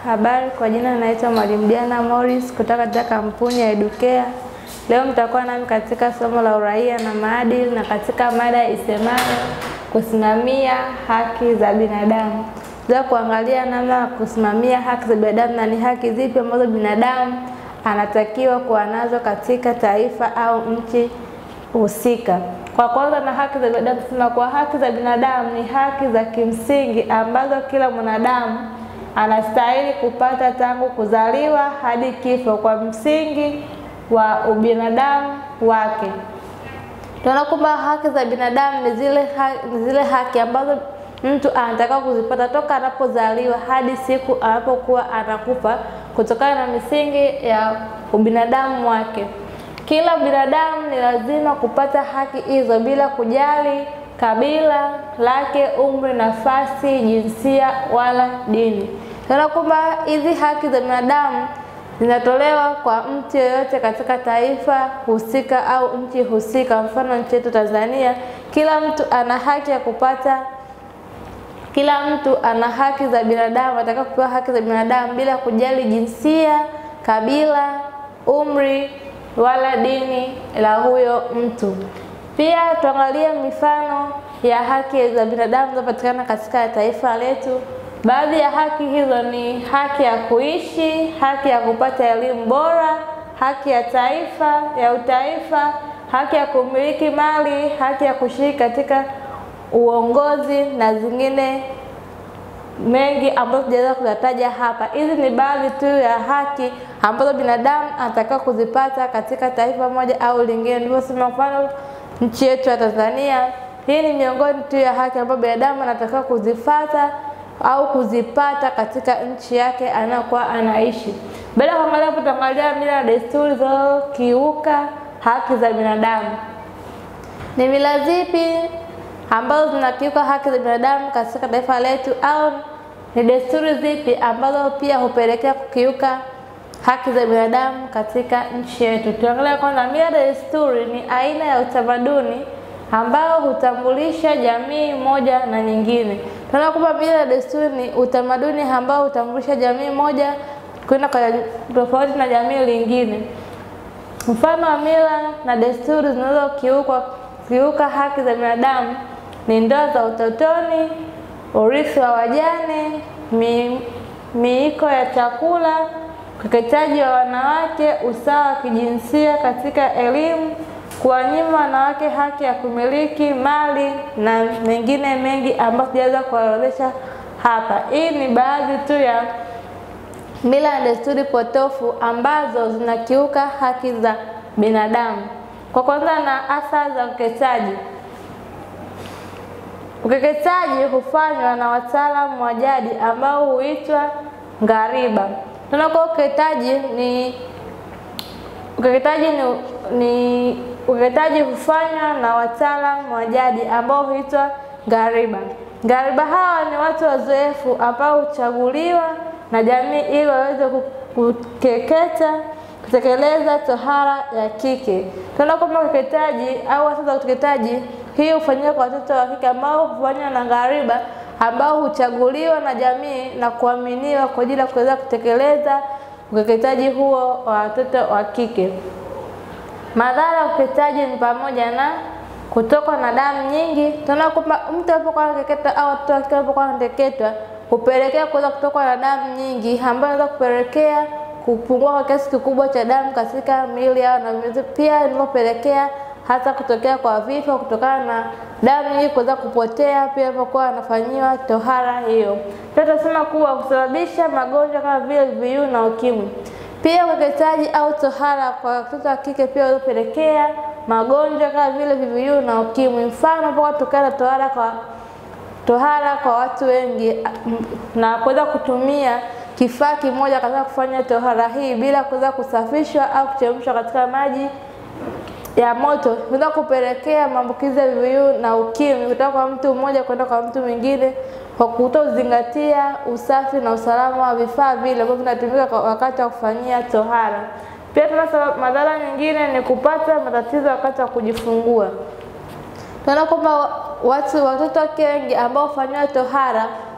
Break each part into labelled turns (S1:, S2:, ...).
S1: Habari, kwa jina naitwa Mwalimu Diana Morris kutoka katika kampuni ya Educare. Leo mtakuwa nami katika somo la uraia na maadili na katika mada isemayo kusimamia haki za binadamu. Za kuangalia namna ya kusimamia haki za binadamu na ni haki zipi ambazo binadamu anatakiwa kuwa nazo katika taifa au nchi husika. Kwa kwanza na haki za binadamu, tunasema kuwa haki za binadamu ni haki za kimsingi ambazo kila mwanadamu anastahili kupata tangu kuzaliwa hadi kifo kwa msingi wa ubinadamu wake. Tunaona kwamba haki za binadamu ni zile, ha ni zile haki ambazo mtu anatakiwa kuzipata toka anapozaliwa hadi siku anapokuwa anakufa kutokana na misingi ya ubinadamu wake. Kila binadamu ni lazima kupata haki hizo bila kujali kabila lake, umri, nafasi, jinsia wala dini. Tunaona kwamba hizi haki za binadamu zinatolewa kwa mtu yeyote katika taifa husika au nchi husika. Mfano nchi yetu Tanzania, kila mtu ana haki ya kupata kila mtu ana haki za binadamu, anataka kupewa haki za binadamu bila kujali jinsia, kabila, umri wala dini la huyo mtu. Pia tuangalie mifano ya haki za binadamu zinazopatikana katika taifa letu. Baadhi ya haki hizo ni haki ya kuishi, haki ya kupata elimu bora, haki ya taifa ya utaifa, haki ya kumiliki mali, haki ya kushiriki katika uongozi na zingine mengi ambazo sijaweza kuyataja hapa. Hizi ni baadhi tu ya haki ambazo binadamu anatakiwa kuzipata katika taifa moja au lingine. Nilivyosema, mfano nchi yetu ya Tanzania, hii ni miongoni tu ya haki ambazo binadamu anatakiwa kuzifata au kuzipata katika nchi yake anayokuwa anaishi. Baada ya kuangalia hapo, tutaangalia mila na desturi zinazokiuka haki za binadamu. Ni mila zipi ambazo zinakiuka haki za binadamu katika taifa letu, au ni desturi zipi ambazo pia hupelekea kukiuka haki za binadamu katika nchi yetu? Tuangalie kwanza, mila na desturi ni aina ya utamaduni ambao hutambulisha jamii moja na nyingine. Tunaona kwamba mila na desturi ni utamaduni ambao hutambulisha jamii moja kwenda kwa tofauti na jamii lingine. Mfano wa mila na desturi zinazokiuka kiuka haki za binadamu ni ndoa za utotoni, urithi wa wajane, mi, miiko ya chakula, ukeketaji wa wanawake, usawa wa kijinsia katika elimu, kuwanyima wanawake haki ya kumiliki mali na mengine mengi ambayo sijaweza kuorodhesha hapa. Hii ni baadhi tu ya mila na desturi potofu ambazo zinakiuka haki za binadamu. Kwa kwanza na athari za ukeketaji. Ukeketaji hufanywa na wataalamu wa jadi ambao huitwa ngariba. Tunakuwa ukeketaji ni ukeketaji ni, ni ukeketaji hufanywa na wataalamu wa jadi ambao huitwa ngariba. Ngariba hawa ni watu wazoefu ambao huchaguliwa na jamii ili waweze kukeketa kutekeleza tohara ya kike. Tunaona kwamba ukeketaji au hasa za ukeketaji hii hufanyika kwa watoto wa kike ambao hufanywa na ngariba ambao huchaguliwa na jamii na kuaminiwa kwa ajili ya kuweza kutekeleza ukeketaji huo wa watoto wa kike. Madhara ya ukeketaji ni pamoja na kutokwa na damu nyingi. Tunaona kwamba mtu anapokuwa anakeketwa au watoto wa kike wanapokuwa wanakeketwa hupelekea kuweza kutokwa na damu nyingi ambayo inaweza kupelekea kupungua kwa kiasi kikubwa cha damu katika miili yao na pia inavyopelekea hata kutokea kwa vifo kutokana na damu nyingi kuweza kupotea pia inapokuwa anafanyiwa tohara hiyo. Pia tunasema kuwa kusababisha magonjwa kama vile VVU na ukimwi. Pia ukeketaji au tohara kwa watoto wa kike pia hupelekea magonjwa kama vile VVU na ukimwi. Mfano unapokuwa kutokana na tohara kwa tohara kwa watu wengi na kuweza kutumia kifaa kimoja katika kufanya tohara hii bila kuweza kusafishwa au kuchemshwa katika maji ya moto, inaweza kupelekea maambukizi ya VVU na ukimwi kutoka kwa mtu mmoja kwenda kwa mtu mwingine kwa kutozingatia usafi na usalama wa vifaa vile ambavyo vinatumika wakati wa kufanyia tohara. Pia tuna madhara nyingine ni kupata matatizo wakati wa kujifungua. Tunaona kwamba watu watoto wake wengi ambao hufanyiwa tohara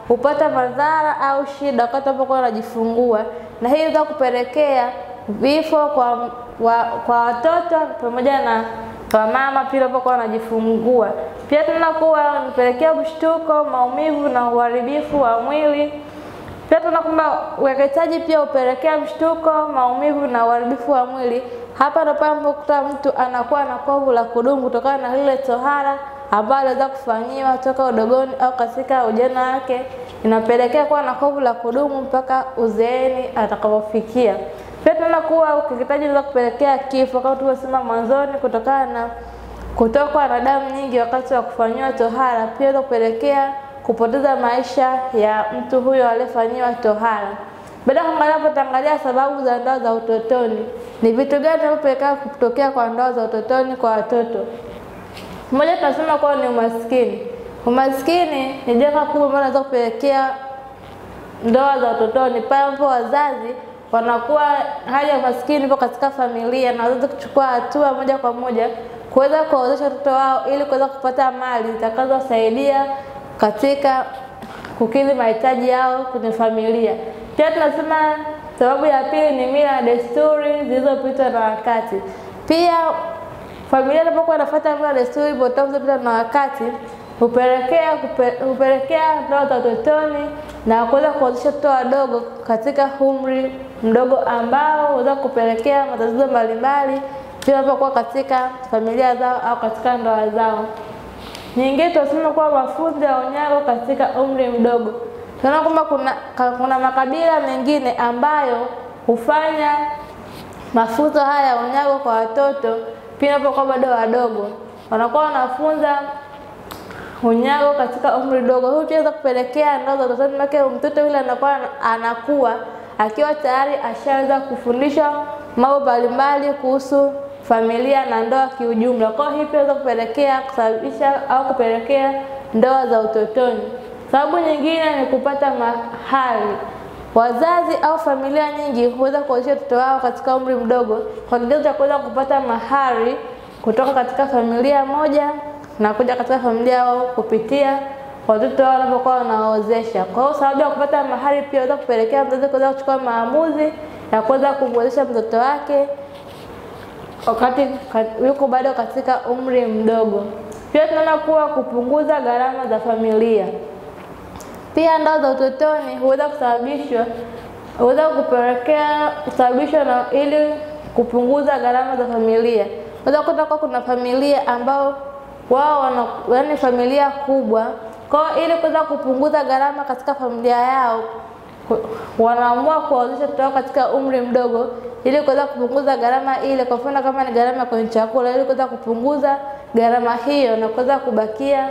S1: hupata madhara au shida wakati wanapokuwa wanajifungua, na hii inaweza kupelekea vifo kwa, wa, kwa watoto pamoja na kwa mama pia wanapokuwa wanajifungua. Pia tunaona kuwa inapelekea mshtuko, maumivu na uharibifu wa mwili. Pia tunaona kwamba ukeketaji pia hupelekea mshtuko, maumivu na uharibifu wa mwili. Hapa ndipo unapokuta mtu anakuwa na kovu la kudumu kutokana na lile tohara ambalo aliweza kufanyiwa toka udogoni au katika ujana wake, inapelekea kuwa na kovu la kudumu mpaka uzeeni atakapofikia. Pia tunaona kuwa ukeketaji unaweza kupelekea kifo kama tulivyosema mwanzoni, kutokana na kutokwa na damu nyingi wakati wa kufanyiwa tohara. Pia inaweza kupelekea kupoteza maisha ya mtu huyo aliyefanyiwa tohara. Baada ya kuangalia hapo, tutaangalia sababu za ndoa za utotoni. Ni vitu gani vinavyopelekea kutokea kwa ndoa za utotoni kwa watoto? Mmoja tunasema kuwa ni umaskini. Umaskini ni janga kubwa ambalo linaweza kupelekea ndoa za utotoni pale ambapo wazazi wanakuwa hali ya umaskini ipo katika familia na wazazi kuchukua hatua moja kwa moja kuweza kuwawezesha watoto wao ili kuweza kupata mali zitakazowasaidia katika kukidhi mahitaji yao kwenye familia. Pia tunasema sababu ya pili ni mila na desturi zilizopitwa na wakati. Pia familia inapokuwa inafuata mila na desturi potofu zilizopitwa na wakati hupelekea hupelekea ndoa za utotoni na kuweza kuwazesha watoto wadogo katika umri mdogo ambao huweza kupelekea matatizo mbalimbali pia wanapokuwa katika familia zao au katika ndoa zao. Nyingine tunasema kuwa mafunzo ya unyago katika umri mdogo. Tunaona kwamba kuna, kuna makabila mengine ambayo hufanya mafunzo haya ya unyago kwa watoto pia wanapokuwa bado wadogo, wanakuwa wanafunza unyago katika umri dogo. Huu pia unaweza kupelekea ndoa za utotoni, maana mtoto yule anakuwa anakuwa akiwa tayari ashaweza kufundishwa mambo mbalimbali kuhusu familia na ndoa kiujumla. Kwa hiyo hii pia inaweza kupelekea kusababisha au kupelekea ndoa za utotoni. Sababu nyingine ni kupata mahari. Wazazi au familia nyingi huweza kuwezesha watoto wao katika umri mdogo kwa kigezo cha kuweza kupata mahari kutoka katika familia moja na kuja katika familia yao kupitia watoto wao wanapokuwa wanaozesha. Kwa hiyo sababu ya kupata mahari pia inaweza kupelekea mzazi kuweza kuchukua maamuzi ya kuweza kumwezesha mtoto wake wakati yuko bado katika umri mdogo. Pia tunaona kuwa kupunguza gharama za familia. Pia ndoa za utotoni huweza kusababishwa huweza kupelekea kusababishwa na ili kupunguza gharama za familia. Unaweza kukuta kuwa kuna familia ambao wao wana yaani familia kubwa, kwa hiyo ili kuweza kupunguza gharama katika familia yao wanaamua kuwawezesha watoto wao katika umri mdogo ili kuweza kupunguza gharama ile. Kwa mfano kama ni gharama kwenye chakula, ili kuweza kupunguza gharama hiyo na kuweza kubakia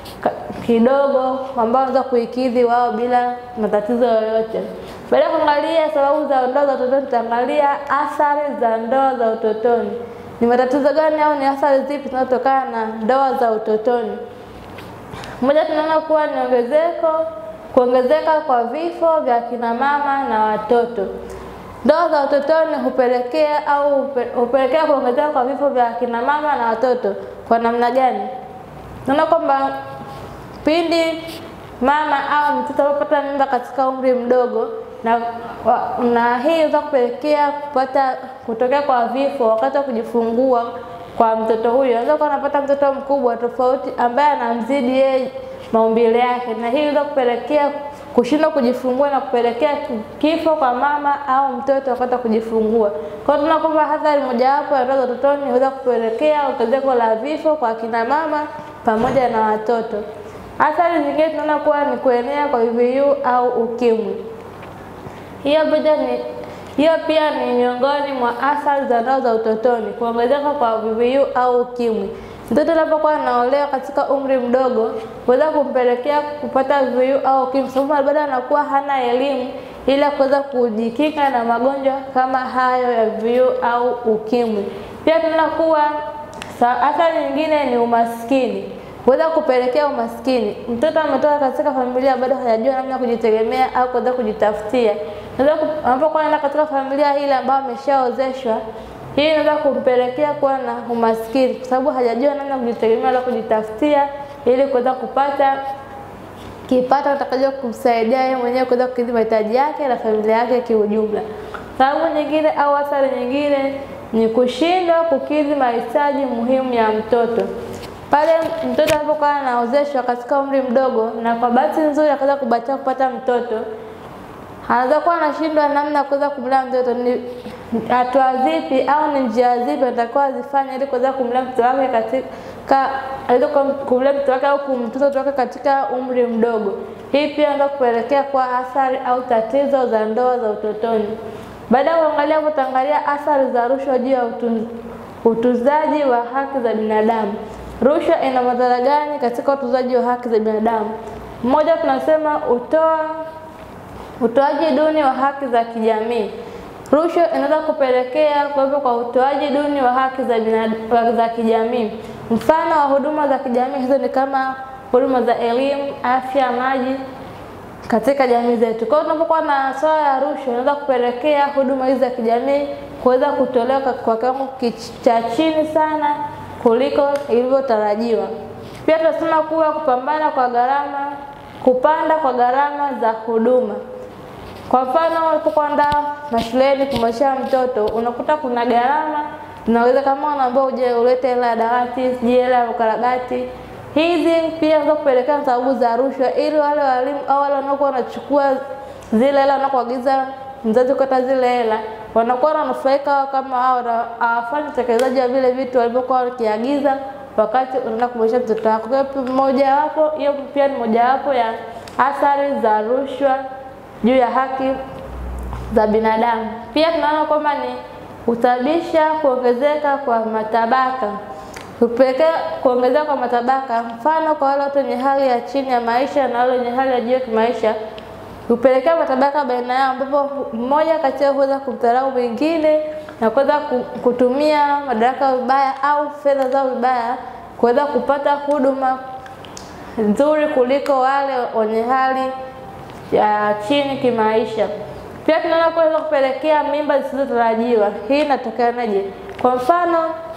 S1: kidogo ambao wanaweza kuikidhi wao bila matatizo yoyote. Baada ya kuangalia sababu za ndoa za utotoni, tutaangalia athari za ndoa za utotoni. Ni matatizo gani au ni athari zipi zinazotokana na ndoa za utotoni? Moja, tunaona kuwa ni ongezeko kuongezeka kwa vifo vya kina mama na watoto. Ndoa za utotoni hupelekea au hupelekea kuongezeka kwa vifo vya kina mama na watoto. Kwa namna gani? Tunaona kwamba pindi mama au mtoto anapopata mimba katika umri mdogo na, na hii inaweza kupelekea kupata kutokea kwa vifo wakati wa kujifungua kwa mtoto huyo. Anaweza kuwa anapata mtoto mkubwa tofauti ambaye anamzidi yeye maumbile yake, na hii inaweza kupelekea kushindwa kujifungua na kupelekea kifo kwa mama au mtoto wakati wa kujifungua. Kwa hiyo tunaona kwamba athari mojawapo ya ndoa za utotoni inaweza kupelekea ongezeko la vifo kwa kina mama pamoja na watoto. Athari zingine tunaona kuwa ni kuenea kwa VVU au ukimwi. Hiyo pia ni hiyo pia ni miongoni mwa athari za ndoa za utotoni, kuongezeka kwa VVU au ukimwi. Mtoto anapokuwa anaolewa katika umri mdogo huweza kumpelekea kupata VVU au ukimwi, sababu bado anakuwa hana elimu ili kuweza kujikinga na magonjwa kama hayo ya VVU au ukimwi. Pia tunaona kuwa athari nyingine ni umaskini huweza kupelekea umaskini. Mtoto ametoka katika familia bado hajajua namna ya kujitegemea au kuweza kujitafutia, anapokuwa anaenda katika familia ile ambayo ameshaozeshwa, hii inaweza kumpelekea kuwa na umaskini, kwa sababu hajajua namna ya kujitegemea wala kujitafutia ili kuweza kupata kipato kitakacho kumsaidia yeye mwenyewe kuweza kukidhi mahitaji yake na familia yake kiujumla. Sababu nyingine au athari nyingine ni kushindwa kukidhi mahitaji muhimu ya mtoto. Pale mtoto anapokuwa anaozeshwa katika umri mdogo, na kwa bahati nzuri akaweza kubahatika kupata mtoto, anaweza kuwa anashindwa namna ya kuweza kumlea mtoto. Ni hatua zipi au ni njia zipi atakuwa azifanye ili kuweza kumlea mtoto wake katika aweze kumlea mtoto wake au kumtunza mtoto wake katika umri mdogo. Hii pia inaweza kupelekea kwa athari au tatizo za ndoa za utotoni. Baada ya kuangalia hapo, tutaangalia athari za rushwa juu ya utunzaji wa haki za binadamu. Rushwa ina madhara gani katika utunzaji wa haki za binadamu? Mmoja, tunasema utoa utoaji duni wa haki za kijamii. Rushwa inaweza kupelekea kuwepo kwa utoaji duni wa haki za binadamu za kijamii. Mfano wa huduma za kijamii hizo ni kama huduma za elimu, afya, maji katika jamii zetu. Kwa hiyo tunapokuwa na swala ya rushwa, inaweza kupelekea huduma hizi za kijamii kuweza kutolewa kwa kiwango cha chini sana kuliko ilivyotarajiwa. Pia tunasema kuwa kupambana kwa gharama, kupanda kwa gharama za huduma. Kwa mfano, unapokwenda mashuleni kumwezesha mtoto, unakuta kuna gharama unaweza kama unaambiwa uje ulete hela ya dawati, sijui hela ya ukarabati. Hizi pia zinaweza kupelekea sababu za rushwa, ili wale walimu au wale wanaokuwa wanachukua zile hela wanakuagiza mzazi kukata zile hela wanakuwa wananufaika wao kama wao hawafanyi utekelezaji wa vile vitu walivyokuwa wakiagiza wakati unaenda kumwezesha mtoto wako. Kwa hiyo mojawapo hiyo pia ni mojawapo ya athari za rushwa juu ya haki za binadamu. Pia tunaona kwamba ni husababisha kuongezeka kwa matabaka, hupelekea kuongezeka kwa matabaka. Mfano, kwa wale watu wenye hali ya chini ya maisha na wale wenye hali ya juu ya kimaisha hupelekea matabaka baina yao, ambapo mmoja kati yao huweza kumdharau mwingine na kuweza kutumia madaraka vibaya au fedha zao vibaya kuweza kupata huduma nzuri kuliko wale wenye hali ya chini kimaisha. Pia tunaona kuweza kupelekea mimba zisizotarajiwa. Hii inatokanaje? Kwa mfano,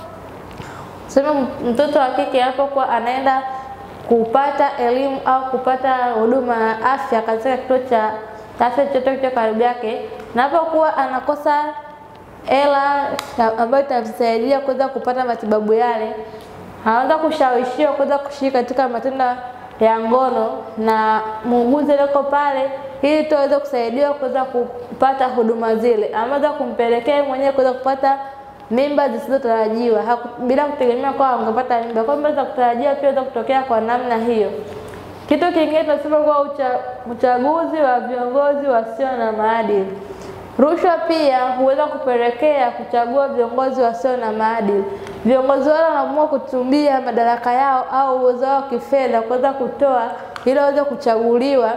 S1: sema mtoto wa kike anapokuwa anaenda kupata elimu au kupata huduma ya afya katika kituo cha afya chochote kilicho karibu yake, napokuwa anakosa hela ambayo itamsaidia kuweza kupata matibabu yale, anaweza kushawishiwa kuweza kushiriki katika matendo ya ngono na muuguzi aliyoko pale, ili tu aweze kusaidiwa kuweza kupata huduma zile, ameweza kumpelekea mwenyewe kuweza kupata mimba zisizotarajiwa bila kutegemea kwa angepata mimba. Kwa mimba za kutarajiwa pia inaweza kutokea kwa namna hiyo. Kitu kingine tunasema kwa ucha, uchaguzi wa viongozi wasio na maadili. Rushwa pia huweza kupelekea kuchagua viongozi wasio na maadili. Viongozi wale wanaamua kutumia madaraka yao au uwezo wao kifedha kuweza kutoa ili waweze kuchaguliwa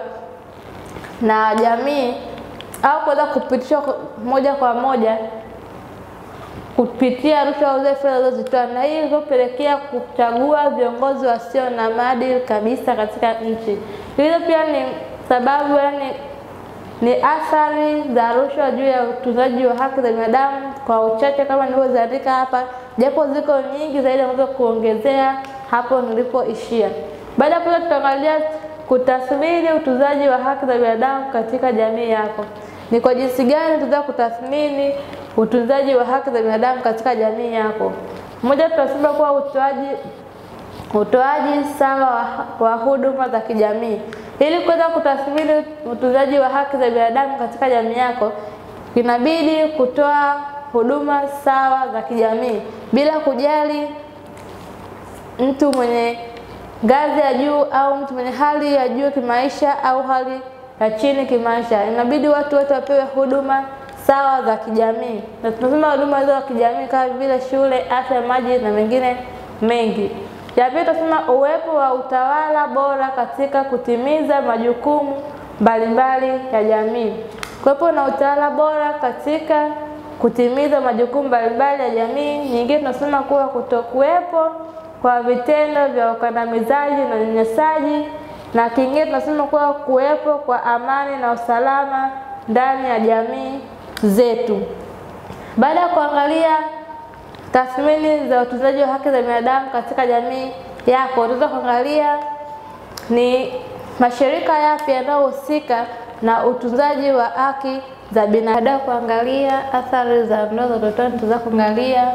S1: na jamii au kuweza kupitishwa moja kwa moja kupitia rushwa au zile fedha zilizozitoa, na hii ilizopelekea kuchagua viongozi wasio na maadili kabisa katika nchi. Hizo pia ni sababu, yani ni athari za rushwa juu ya utunzaji wa haki za binadamu, kwa uchache kama nilivyoziandika hapa, japo ziko nyingi zaidi ambazo kuongezea hapo nilipoishia. Baada ya hapo, tutaangalia kutathmini utunzaji wa haki za binadamu katika jamii yako. Ni kwa jinsi gani tunaweza kutathmini utunzaji wa haki za binadamu katika jamii yako. Moja, tutasema kuwa utoaji utoaji sawa wa, wa huduma za kijamii. Ili kuweza kutathmini utunzaji wa haki za binadamu katika jamii yako, inabidi kutoa huduma sawa za kijamii bila kujali mtu mwenye ngazi ya juu au mtu mwenye hali ya juu kimaisha au hali ya chini kimaisha. Inabidi watu wote wapewe huduma sawa za kijamii, na tunasema huduma hizo za kijamii kama vile shule, afya, maji na mengine mengi. Ya pili, tunasema uwepo wa utawala bora katika kutimiza majukumu mbalimbali ya jamii. Kuwepo na utawala bora katika kutimiza majukumu mbalimbali ya jamii. Nyingine tunasema kuwa kutokuwepo kwa vitendo vya ukandamizaji na unyanyasaji, na kingine tunasema kuwa kuwepo kwa amani na usalama ndani ya jamii zetu. Baada ya kuangalia tathmini za utunzaji wa haki za binadamu katika jamii yako, tunaweza kuangalia ni mashirika yapi yanayohusika na utunzaji wa haki za binadamu. Kuangalia athari za ndoa za utotoni, tutaweza kuangalia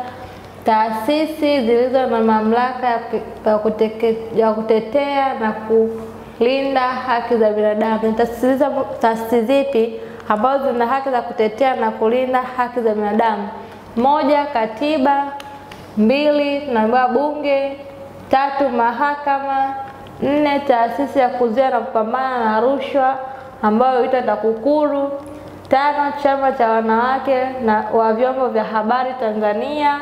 S1: taasisi zilizo na mamlaka ya ku- ya kuteke- ya kutetea na kulinda haki za binadamu. Ni taasisi hizo- taasisi zipi ambazo zina haki za kutetea na kulinda haki za binadamu? Moja, katiba; mbili, tunaambiwa bunge; tatu, mahakama; nne, taasisi ya kuzuia na kupambana na rushwa ambayo huitwa TAKUKURU; tano, chama cha wanawake na wa vyombo vya habari Tanzania;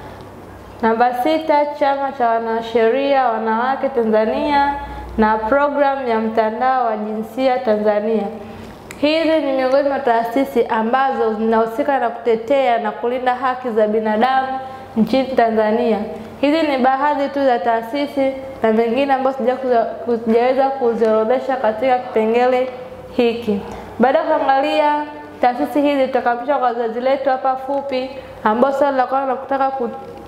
S1: Namba sita, chama cha wanasheria wanawake Tanzania na programu ya mtandao wa jinsia Tanzania. Hizi ni miongoni mwa taasisi ambazo zinahusika na kutetea na kulinda haki za binadamu nchini Tanzania. Hizi ni baadhi tu za taasisi na vingine ambazo sija- sijaweza kuziorodhesha katika kipengele hiki. Baada ya kuangalia taasisi hizi, tutakamilisha kwa zoezi letu hapa fupi, ambao swali la kwanza nakutaka ku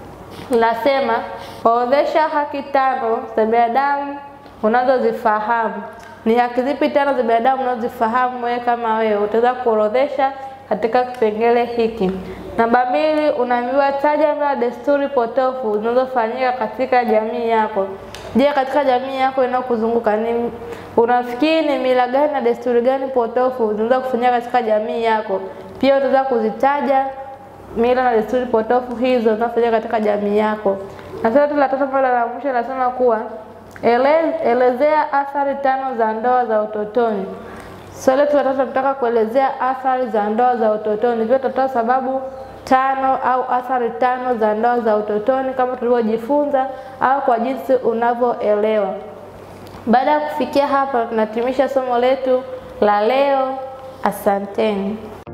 S1: Nasema orodhesha haki tano za binadamu unazozifahamu. Ni haki zipi tano za binadamu unazozifahamu wewe kama wewe? Utaweza kuorodhesha katika kipengele hiki. Namba mbili, unaambiwa taja mila na desturi potofu zinazofanyika katika jamii yako. Je, katika jamii yako inayokuzunguka ni unafikiri ni mila gani na desturi gani potofu zinaweza kufanyika katika jamii yako? Pia utaweza kuzitaja mila na desturi potofu hizo zinafanyika katika jamii yako. Na swali la tatu ambalo la mwisho linasema kuwa ele, elezea athari tano za ndoa za utotoni. Swali letu la tatu tunataka kuelezea athari za ndoa za utotoni. Hivyo tutatoa sababu tano au athari tano za ndoa za utotoni kama tulivyojifunza au kwa jinsi unavyoelewa. Baada ya kufikia hapa, tunahitimisha somo letu la leo. Asanteni.